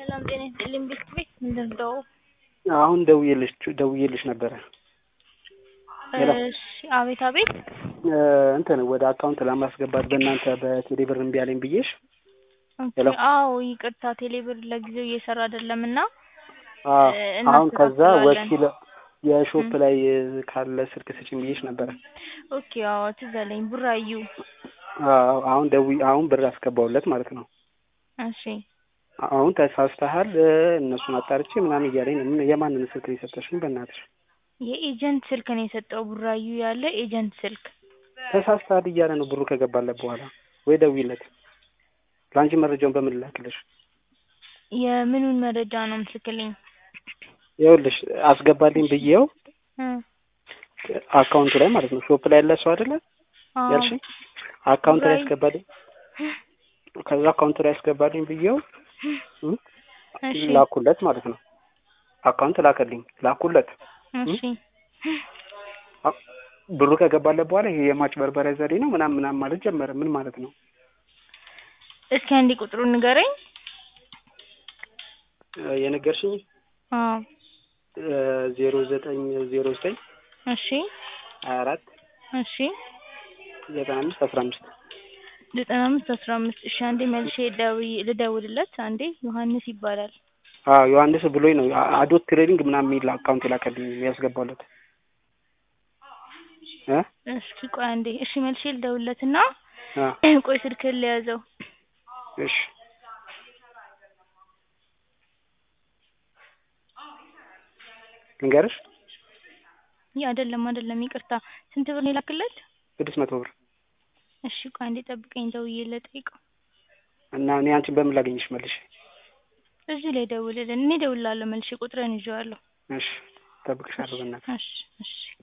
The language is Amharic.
ሰላም ጤና ይስጥልኝ ቤት ቤት ምንድን ነው? አሁን ደውዬልሽ ደውዬልሽ ነበረ። ሄሎ። እሺ አቤት አቤት። እንትን ወደ አካውንት ለማስገባት በእናንተ በቴሌ ብር እምቢ አለኝ ብዬሽ። ኦኬ፣ ሄሎ። አዎ ይቅርታ ቴሌብር ለጊዜው እየሰራ አይደለም እና አዎ፣ አሁን ከዛ እናስተካክለዋለን። ወኪል የሾፕ ላይ ካለ ስልክ ስጭኝ ብዬሽ ነበረ። ኦኬ አዎ ትዝ አለኝ ቡራዩ። አዎ፣ አሁን ደውዬ አሁን ብር አስገባሁለት ማለት ነው። እሺ አሁን ተሳስተሃል እነሱን አጣርቼ ምናምን እያለኝ ነው። ምን የማንን ስልክ ነው የሰጠሽኝ? በእናትሽ የኤጀንት ስልክ ነው የሰጠው ቡራዩ ያለ ኤጀንት ስልክ። ተሳስተሃል እያለ ነው ብሩ ከገባለት በኋላ። ወይ ደውይለት። ለአንቺ መረጃውን በምን ላክልሽ? የምኑን መረጃ ነው ምትልክልኝ? ይኸውልሽ አስገባልኝ ብዬው እ አካውንቱ ላይ ማለት ነው ሾፕ ላይ ያለ ሰው አይደለ አዎ ያልሽኝ አካውንት ላይ ቡራዩ። ያስገባልኝ ከዛ አካውንት ላይ ያስገባልኝ ብዬው እ እሺ ላኩለት ማለት ነው። አካውንት ላከልኝ ላኩለት። እሺ አ- ብሩ ከገባለት በኋላ ይሄ የማጭበርበሪያ ዘዴ ነው ምናምን ምናምን ማለት ጀመረ። ምን ማለት ነው? እስኪ አንዴ ቁጥሩን ንገረኝ። እ የነገርሽኝ አዎ ዜሮ ዘጠኝ ዜሮ ዘጠኝ እሺ ሀያ አራት እሺ ዘጠና አምስት አስራ አምስት ዘጠና አምስት አስራ አምስት እሺ አንዴ መልሼ ደውዬ ልደውልለት አንዴ ዮሐንስ ይባላል አዎ ዮሐንስ ብሎኝ ነው አ- አዶት ትሬዲንግ ምናምን የሚል አካውንት ላከልኝ ያስገባለት እ እስኪ ቆይ አንዴ እሺ መልሼ ልደውልለትና አ ቆይ ስልክህን ልያዘው እሺ ልንገርሽ ይህ አይደለም አይደለም ይቅርታ ስንት ብር ነው የላክለት ስድስት መቶ ብር እሺ ቆይ አንዴ ጠብቀኝ ደውዬ ልጠይቀው እና እኔ አንቺን በምን ላገኝሽ መልሽ? እዚህ ላይ ደውልልን እኔ እደውልልሃለሁ መልሼ ቁጥርህን ይዤዋለሁ እሺ እጠብቅሻለሁ በእናትሽ። እሺ እሺ